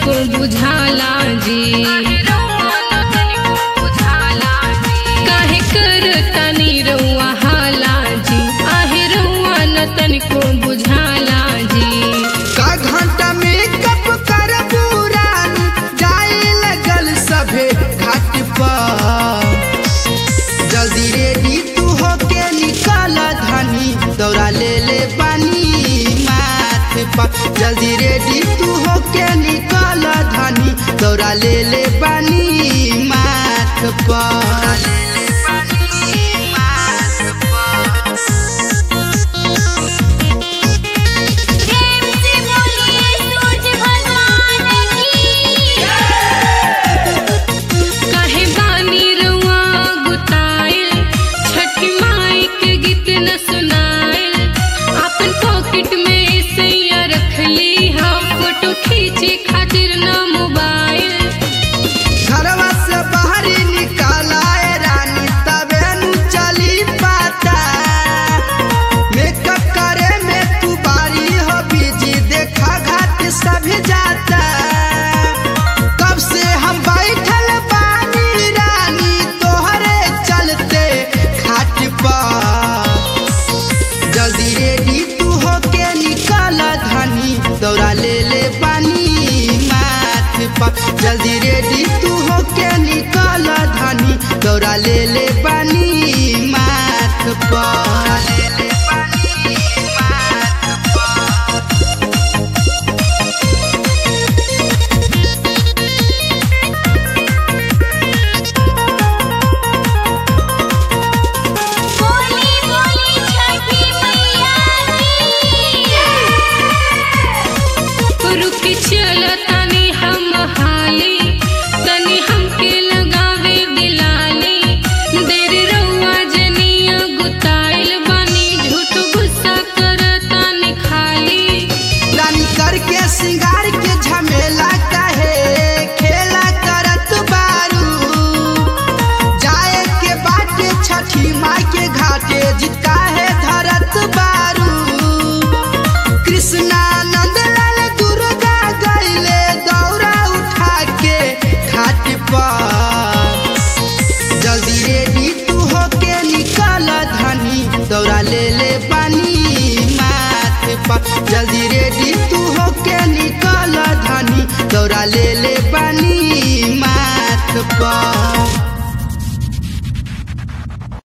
तनिको बुझाला जी काहे कर तनी रउआ हाला जी आहे रउआ न तनिको बुझाला जी का घंटा में कप कर पुरान जाए लगल सभे घाट पर जल्दी रेडी तू होके निकल धनी दौड़ा ले ले पानी माथ पर जल्दी रेडी तू होके निकल धनी दौड़ा ले ले पानी माथ पर प्रेम से बोलिए सूरज भगवान की काहे बानी रउआ गुताइल छठी माई के गीत न सुनाइल अपन पॉकेट में सैया रखली हम फोटो खींचे खातिर न मोबाइल घरवा से बाहरी निकालाए रानी तबे नु चली पाता मेकअप करे में तू बारी हो बिजी देखा घाट सभी जाता कब से हम बैठल बानी रानी तोहरे चलते घाट पर जल्दी रेडी तू होके निकल धनी दौड़ा ले ले पानी माथ पर जल्दी रेडी तू होके निकल धनी दौड़ा ले ले पानी माथ पर बोली बोली छठी मैया की रुकी चल तनी हम हाली तनी हमके लगावे दिलाली देर रउआ जनिया गुताइल बानी झूठ गुस्सा करतानी खाली रानी करके सिंगार के झमेला कहे खेला करत बारू जाए के बाटे छठी माई के घाटे जितका है धरत बारू कृष्णा नंदलाल दुर्गा गईले दौरा उठा के घाट पर जल्दी रेडी तू होके निकल धनी दौड़ा ले ले पानी माथ पर जल्दी रे